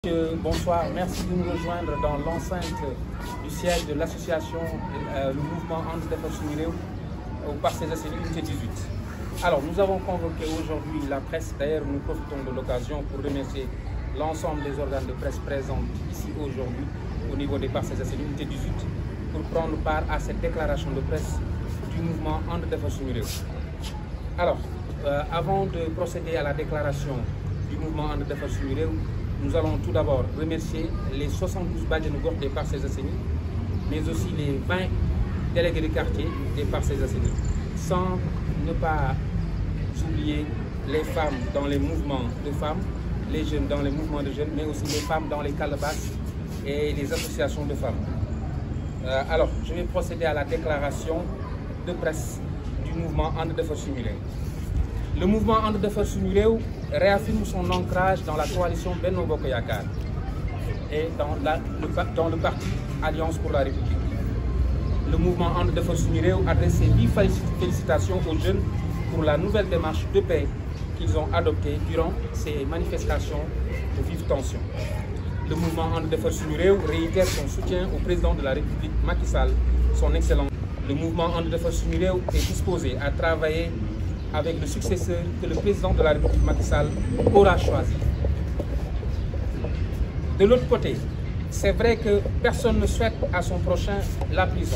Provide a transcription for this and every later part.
Monsieur, bonsoir, merci de nous rejoindre dans l'enceinte du siège de l'association, euh, le mouvement Andes Defar Suñu Réew au Parcelles Assainies unité 18. Alors, nous avons convoqué aujourd'hui la presse. D'ailleurs, nous profitons de l'occasion pour remercier l'ensemble des organes de presse présents ici aujourd'hui au niveau des Parcelles Assainies unité 18 pour prendre part à cette déclaration de presse du mouvement Andes Defar Suñu Réew. Alors, euh, avant de procéder à la déclaration du mouvement Andes Defar Suñu Réew, nous allons tout d'abord remercier les 72 bajenu gox des Parcelles Assainies, mais aussi les 20 délégués de quartier des Parcelles Assainies, sans ne pas oublier les femmes dans les mouvements de femmes, les jeunes dans les mouvements de jeunes, mais aussi les femmes dans les calebasses et les associations de femmes. Euh, alors, je vais procéder à la déclaration de presse du mouvement And Defar Suñu Réew. Le mouvement And Defar Suñu Réew réaffirme son ancrage dans la coalition Benno Bokk Yakaar et dans, la, le, dans le parti Alliance pour la République. Le mouvement And Defar Suñu Réew adresse ses vives félicitations aux jeunes pour la nouvelle démarche de paix qu'ils ont adoptée durant ces manifestations de vive tension. Le mouvement And Defar Suñu Réew réitère son soutien au président de la République Macky Sall, son excellence. Le mouvement And Defar Suñu Réew est disposé à travailler avec le successeur que le président de la République Macky Sall aura choisi. De l'autre côté, c'est vrai que personne ne souhaite à son prochain la prison.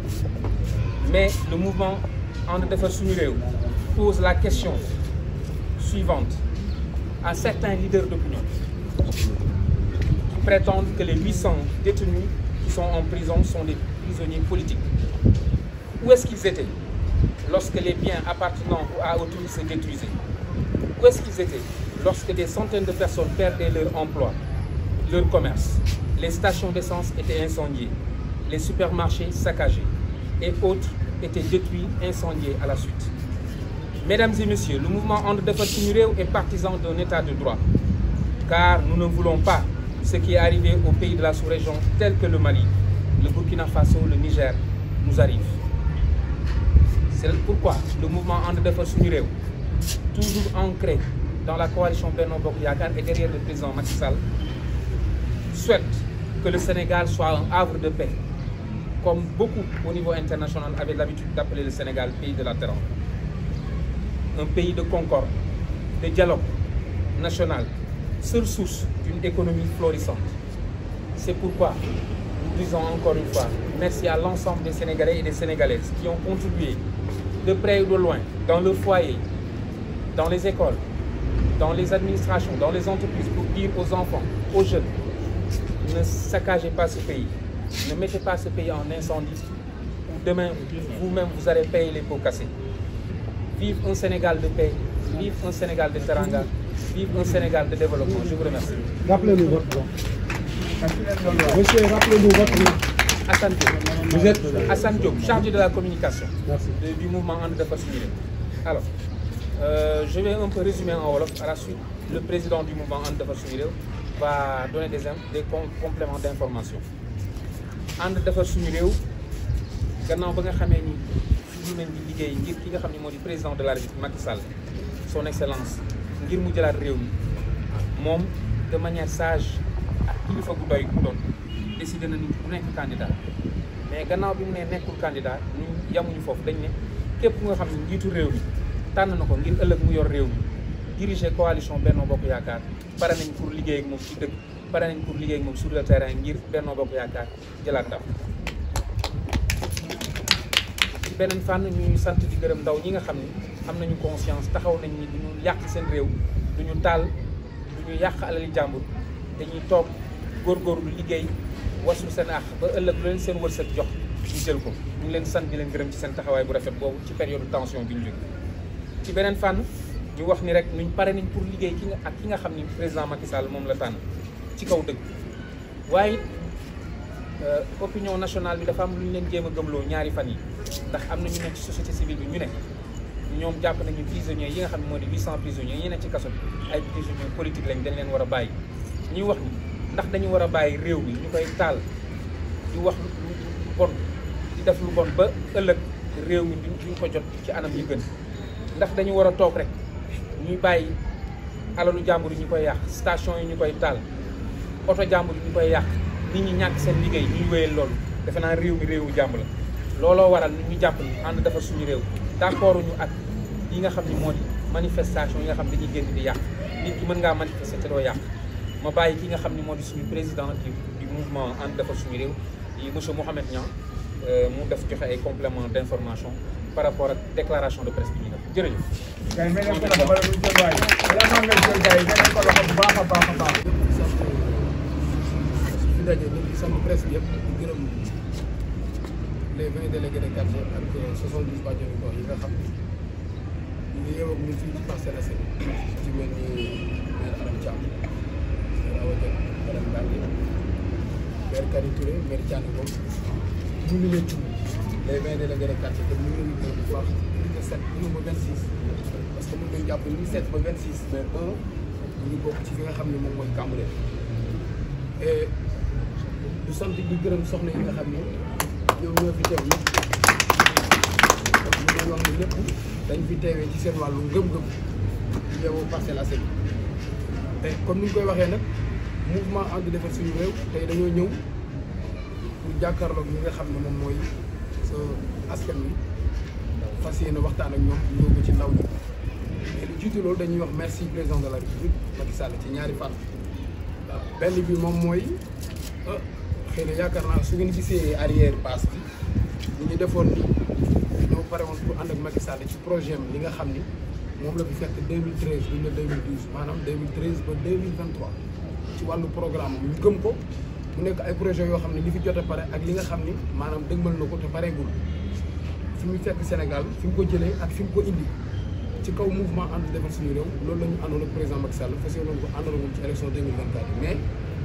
Mais le mouvement And Defar Suñu Réew pose la question suivante à certains leaders d'opinion qui prétendent que les 800 détenus qui sont en prison sont des prisonniers politiques. Où est-ce qu'ils étaient lorsque les biens appartenant à autrui se détruisaient Où est-ce qu'ils étaient lorsque des centaines de personnes perdaient leur emploi, leur commerce Les stations d'essence étaient incendiées, les supermarchés saccagés et autres étaient détruits, incendiés à la suite. Mesdames et messieurs, le mouvement And Defar Suñu Réew est partisan d'un état de droit, car nous ne voulons pas ce qui est arrivé aux pays de la sous-région tels que le Mali, le Burkina Faso, le Niger nous arrive. C'est pourquoi le mouvement And Defar Suñu Réew, toujours ancré dans la coalition Benno Bokk Yakaar et derrière le président Macky Sall, souhaite que le Sénégal soit un havre de paix, comme beaucoup au niveau international avaient l'habitude d'appeler le Sénégal pays de la terre. Un pays de concorde, de dialogue national, seule source d'une économie florissante. C'est pourquoi nous disons encore une fois merci à l'ensemble des Sénégalais et des Sénégalaises qui ont contribué de près ou de loin, dans le foyer, dans les écoles, dans les administrations, dans les entreprises, pour dire aux enfants, aux jeunes, ne saccagez pas ce pays, ne mettez pas ce pays en incendie, ou demain, vous-même, vous allez payer les pots cassés. Vive un Sénégal de paix, vive un Sénégal de teranga, vive un Sénégal de développement. Je vous remercie. Rappelez-nous votre nom. Monsieur, rappelez-nous votre nom. Hassan Diop. Vous êtes Hassan Diop, chargé de la communication Merci. de- du mouvement And Defar Suñu Réew. Alors, euh, je vais un peu résumer en wolof. À la suite, le président du mouvement And Defar Suñu Réew va donner des, in- des com- compléments d'information. And Defar Suñu Réew gannaaw ba nga xamee ni ñu leen di liggéey ngir ki nga xam ne moo di président de la République Macky Sall son excellence ngir mu jëlaat réew mi moom de manière sage ak kilifa gu doy ku doon décidé na ni du nekk candidat mais gannaaw bi mu ne nekkul candidat ñu yamuñu foofu dañ ne képp ku nga xam ne njiitu réew mi tànn na ko ngir ëllëg mu yor réew mi diriger coalition Benno Bokk Yaakaar pare nañ pour liggéey ak moom ci dëkk pare nañ pour liggéey ak moom sur le terrain ngir Benno Bokk Yaakaar jëlaat ndam ci beneen fànn ñuy sant di gërëm ndaw ñi nga xam ni am nañu conscience taxaw nañ ni duñu yàq seen réew duñu taal duñu yàq alali jàmbur dañuy toog góorgóorlu liggéey wasu seen àq ba ëllëg lu leen seen wërsëg jox ñu jël ko ñu ngi leen sant di leen gërëm ci seen taxawaay bu rafet boobu ci période tension bi ñu jóge ci beneen fànn ñu wax ni rek nuñ pare nañ pour liggéey ki nga ak ki nga xam ni président Macky Sall moom la tànn ci kaw dëgg waaye euh, opinion nationale bi dafa am lu ñu leen jéem a gëmloo ñaari fan yi ndax am na ñu nekk ci société civile bi ñu ne ñoom jàpp nañu prisonniers yi nga xam ne moo di 800 prisonniers yi nekk ci kaso bi ay prisonniers politique lañ dañ leen war a bàyyi ñuy wax ni ndax dañu war a bàyyi réew mi ñu koy taal di wax lu lu bon di def lu bon ba ëllëg réew mi duñ duñ ko jot ci anam yi gën ndax dañu war a toog rek ñuy bàyyi alalu jàmbur yi ñu koy yàq station yi ñu koy taal oto jàmbur ñu koy yàq nit ñi ñàkk seen liggéey ñuy wéyal loolu defe naa réew mi réewu jàmm la looloo waral ñu jàpp ni ànd defar suñu réew d'accord ñu ak yi nga xam ni moo di manifestation yi nga xam dañuy génn di yàq nit ki mën ngaa manifester te doo yàq ma bàyyi ki nga xam ni moo di suñu président du du mouvement ànd defar suñu réew yi monsieur Mouhamed Niang mu def joxe ay complément d'information par rapport ak déclaration de presse bi ñu def jërëjëf. kay mel ne ko la bala muy jël waay vraiment nga jël gars yi nga ko loxo bu baax a baax a baax. sant fi daje ñu ngi sant presse bi yëpp di gërëm les vingt délégués de quartier ak soixante-dix bàjjenu gox yi nga xam ne ñu ngi yeewoo ak ñun fii ci Parcelles Assainies ci mel ni maire Aram Thiam maire Awa Diop madame Mbengue maire Kari Touré maire Thiané Ngom ñu ngi leen tudd les vingt délégués de quartier te ñu ngi leen di gërëm bu baax unité sept ñu ba vingt six parce que mën nañu jàpp unité sept ba vingt six mais un ñu ngi bokk ci fi nga xam ne moom mooy Cambérène et du sant di gërëm soxna yi nga xam ne ñoom ñoo fi teew ñëpp donc ñu leen wax ne ñëpp dañ fi teewee ci seen wàllu ngëm-ngëm di yeewoo Parcelles Assainies te comme ni ñu koy waxee nag mouvement ànd defar suñu réew tey dañoo ñëw pour jàkkaarloog ñi nga xam ne moom mooy sa askan wi fas yéene waxtaan ak ñoom ñëw ko ci ndaw ñi mais lu jiitu loolu dañuy wax merci président de la république Macky Sall ci ñaari fànn benn bi moom mooy xëy na yaakaar naa su ngeen gisee arrière passe bi li ñu defoon ni ñoo pare woon pour ànd ak Macky Sall ci projet am li nga xam ni moom la fi fekk 2013 bu ñu ne 2012 maanaam 2013 ba 2023 ci wàllu programme ñu gëm ko mu nekk ay projet yoo xam ne li fi jot a pare ak li nga xam ni maanaam dëgmal na ko te pareegul fi mu fekk Sénégal fi mu ko jëlee ak fi mu ko indi ci kaw mouvement ànd defar suñu réew loolu la ñu àndoon ak président Macky Sall fas yéene ko àndoon moom ci élection 2024 mais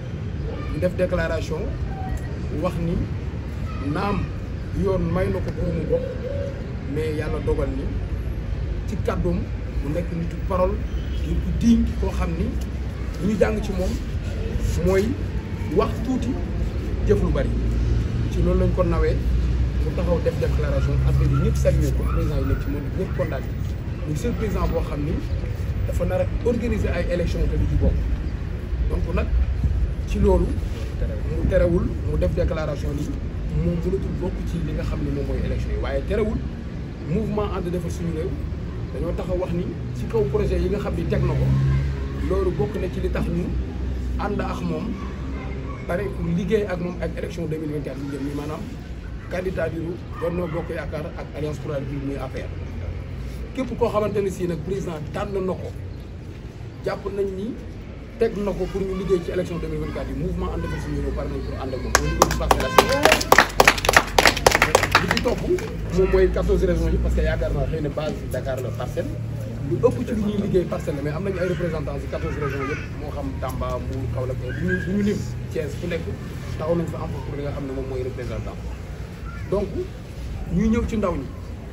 ñu def déclaration wax ni naam yoon may na ko pour mu bokk mais yàlla dogal ni ci kàddoom mu nekk nitu parole nit ku diñ koo xam ni li ñu jàng ci moom mooy wax tuuti jëf lu bari ci loolu lañ ko nawee mu taxaw def déclaration affaire yi ñëpp salué ko président yi nekk ci moom ñëpp kontaan muy seul président boo xam ni dafa nar a organiser ay élection te du ci bokk donc nag ci loolu mu terewul mu def déclaration ni moom mënatul bokk ci li nga xam ne moom mooy élection yi waaye terewul mouvement ànd defar suñu réew dañoo taxaw wax ni ci kaw projet yi nga xam ni teg na ko loolu bokk na ci li tax ñu ànd ak moom pare pour liggéey ak moom ak élection 2024 yi jëm ni maanaam candidature Benno Bokk Yaakaar ak Alliance pour la République muy APR képp koo xamante ne si nag président tànn na ko jàpp nañ ni teg na ko pour ñu liggéey ci élection 2024 yi mouvement ànd defar suñu réew pare nañ pour ànd ak moom loolu liggéey ci Parcelles Assainies li ci topp moom mooy 14 régions yi parce que yaakaar naa xëy na base Dakar la parcelle lu ëpp ci lu ñuy liggéey parcelle la mais am nañu ay représentants ci 14 régions yëpp moo xam Tamba Mbour Kaolack du ñu du ñu lim Thiès fu nekk taxaw nañ fa am pour li nga xam ne moom mooy représentant donc ñuy ñëw ci ndaw ñi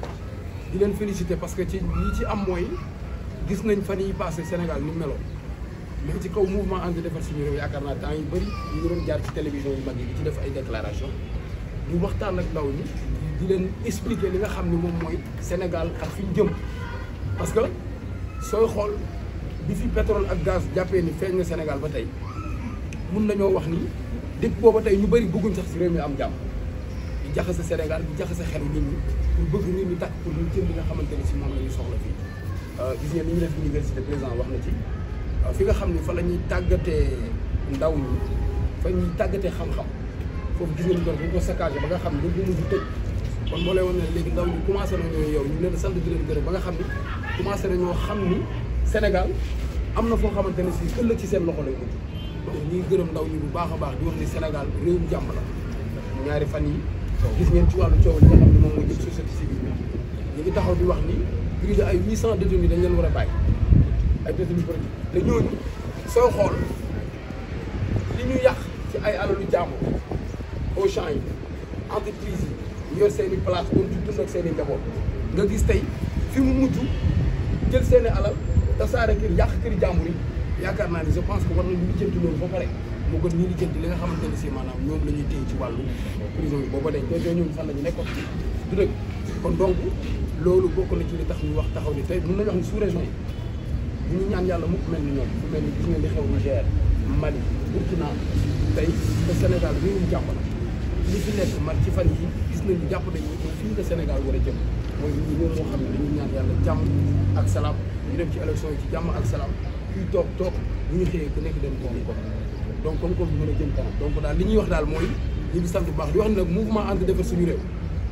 di leen féliciter parce que ci li ci am mooy gis nañ fan yi passé Sénégal ni meloon mais ci kaw mouvement ànd defar suñu réew yaakaar naa temps yu bëri ñu ngi doon jaar ci télévision yu mag yi di ci def ay déclaration di waxtaan ak ndaw ñi di leen expliquer li nga xam ne moom mooy Sénégal ak fi ñu jëm parce que sooy xool bi fi pétrole ak gaz jàppee ni feeñ na Sénégal ba tey mun nañoo wax ni depuis booba tey ñu bëri bëgguñ sax si réew mi am jàmm di jaxase Sénégal di jaxase xelu nit ñi pour bëgg nit ñi takk pour ñu jëm li nga xamante ni si moom la ñuy soxla fii gis ngeen ni ñu def université président wax na ci fi nga xam ni fa la ñuy tàggatee ndaw ñi fa ñuy tàggatee xam-xam foofu gis ngeen doon dañ ko saccagé ba nga xam ne dañ ko mujj tëj kon moo lay wan ne léegi ndaw ñi commencé nañoo yow ñu leen sant di leen gërëm ba nga xam ni commencé nañoo xam ni Sénégal am na foo xamante ne si ëllëg ci seen loxo lay mujj donc ñuy gërëm ndaw ñi bu baax a baax di wax ni Sénégal réewum jàmm la ñaari fan yi gis ngeen ci wàllu coow li nga xam ne moom moo jëm société civile bi ñu ngi taxaw di wax ni plus de ay huit cent détenus dañ leen war a bàyyi ay détenus politique te ñooñu sooy xool li ñu yàq ci ay alalu jàmbur au champ yi entreprise yi yor seen i place doon ci dund ak seen i njaboot nga gis tey fi mu mujj jël seen i alal tasaare kër yàq këri jàmbur yi yaakaar naa ni je pense que war nañu lijjanti loolu ba pare moo gën ñu lijjanti li nga xamante ne si maanaam ñoom la ñuy téye ci wàllu prison yi booba dañ ko ñoom fan la ñu nekkoon du dëgg kon donc loolu bokk na ci li tax ñu wax taxaw ni tey mën nañu wax ni sous région yi bu ñu ñaan yàlla mukk mel ni ñoom fu mel ni gis ngeen di xew Niger Mali Burkina tey le Sénégal réewum jàmm la li fi nekk man ci fan yi gis nañu jàpp nañu fii la Sénégal war a jëm mooy nit ñi moo xam ne dañuy ñaan yàlla jàmm ak salaam ñu dem ci élection yi ci jàmm ak salaam kuy toog toog bu ñu xëyee ku nekk dem liggéey ko donc comme comme mën a jëm kanam donc daal li ñuy wax daal mooy ñu ngi sant bu baax di wax ne nag mouvement ànd defar suñu réew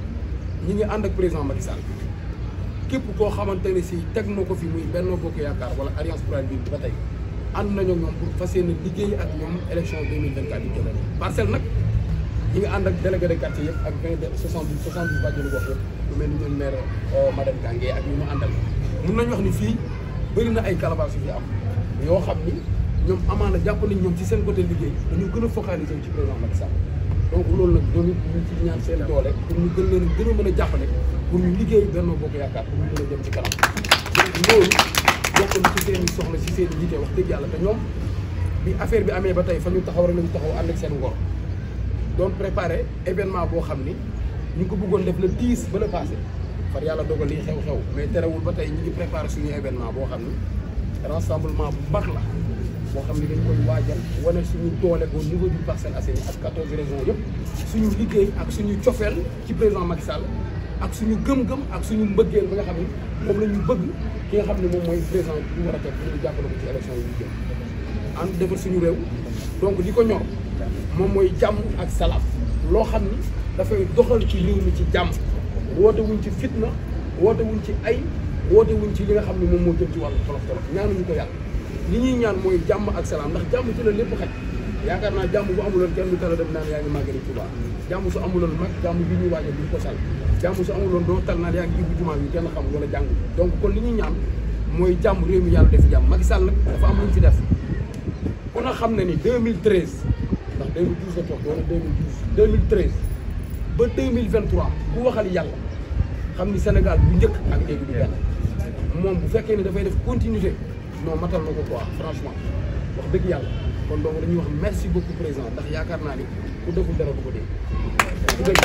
ñi ngi ànd ak président Macky Sall képp koo xamante ne si teg na ko fi muy Benno Bokk Yaakaar wala Alliance pour la République ba tey ànd nañoo ñoom pour fas yéene liggéey ak ñoom élection 2024 yi jëlee parcelle nag ñi ngi ànd ak délégué de quartier yëpp ak vingt de soixante dix soixante dix bàjjenu gox yëpp lu mel ni ñoom maire madame Gangue ak ñu mu àndal mun nañu wax ni fii bëri na ay calebasse yu fi am yoo xam ni ñoom amaana jàpp nañ ñoom ci seen côté liggéey dañu gën a focaliser ci président Macky Sall donc loolu nag ñoom it ñu ci ñaan seen doole pour ñu gën leen gën a mën a jàppale pour ñu liggéey Benno Bokk Yaakaar pour ñu gën a jëm ci kanam donc loolu bokk na ci seen i soxla ci seen i yitte wax dëgg yàlla te ñoom bi affaire bi amee ba tey fa ñu taxaw rek lañu taxaw ànd ak seen ngor doon préparé événement boo xam ni ñu ngi ko bëggoon def le 10 ba le passé far yàlla dogal lii xew-xew mais terewul ba tey ñu ngi préparé suñu événement boo xam ni rassemblement bu mag la boo xam ni dañ koy waajal wane suñu doole au niveau du Parcelles Assainies ak 14 régions yëpp suñu liggéey ak suñu cofeel ci président Macky Sall ak suñu gëm-gëm ak suñu mbëggeel ba nga xam ni moom la ñu bëgg ki nga xam ne moom mooy président bi war a teg pour ñu jàppale ko ci élection yi ñu jëm ànd defar suñu réew donc li ko ñor moom mooy jàmm ak salaam loo xam ni dafay doxal ci réew mi ci jàmm woote wuñ ci fitna woote wuñ ci ay woote wuñ ci li nga xam ne moom moo jëm ci wàllu tolof tolof ñaanuñu ko yàlla li ñuy ñaan mooy jàmm ak salaam ndax jàmm ci la lépp xaj yaakaar naa jàmm bu amuloon kenn du tala dem naan yaa ngi màggali Tuubaa jàmm su amuloon mag jàmm bi ñuy waajal duñ ko sal jàmm su amuloon doo tal naan yaa ngi ibbi jumaa bi kenn xam wala jàng donc kon li ñuy ñaan mooy jàmm réew mi yàlla def jàmm Macky Sall nag dafa am lu ñu fi def ku na xam ne ni 2013 ndax 2012 la toog wala 2012 2013 ba 2023 ku waxal yàlla xam ni Sénégal bu njëkk ak léegi du benn moom bu fekkee ni dafay def continuité non matal na ko quoi franchement wax dëgg yàlla kon donc dañuy wax merci beaucoup président ndax yaakaar naa ni ku deful dara bu ko dee du dëgg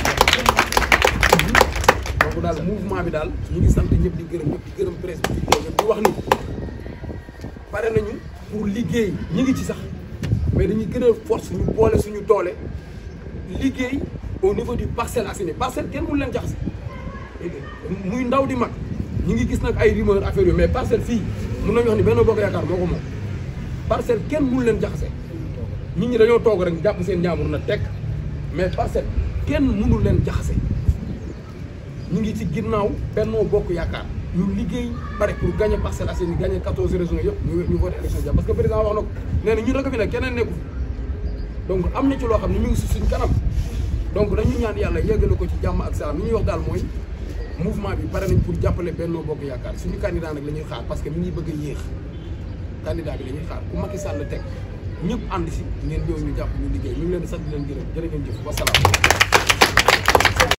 donc daal mouvement bi daal ñu ngi sant ñëpp di gërëm ñëpp di gërëm presse bi di ñëpp di wax ni pare nañu pour liggéey ñi ngi ci sax mais dañuy gën a force ñu boole suñu doole liggéey au niveau du Parcelles Assainies parcelle kenn mënu leen jaxase muy ndaw di mag ñi ngi gis nag ay rumeur affaire yooyu mais parcelle fii mun nañu wax ni Benno Bokk Yaakaar moo ko moom parcelle kenn mënu leen jaxase nit ñi dañoo toog rek jàpp seen ñaamur na tekk mais parcelle kenn mënu leen jaxase ñu ngi ci ginnaaw Benno Bokk Yaakaar ñu liggéey pare pour gagner Parcelles Assainies gagner 14 régions yëpp ñu ñu voté élection jàmm parce que président wax na ko nee na ñun rek fi ne keneen nekku donc am na ci loo xam ne ñu ngi si suñ kanam donc dañu ñaan yàlla yeggale ko ci jàmm ak salaam li ñuy wax daal mooy mouvement bi pare nañ pour jàppale Benno Bokk Yaakaar suñu candidat nag la ñuy xaar parce que mi ngi bëgg a yéex candidat bi la ñuy xaar ku Macky Sall teg ñëpp ànd si ngeen ñëw ñu jàpp ñu liggéey ñu ngi leen di sant di leen gërëm jërë ngeen jëf wasalaam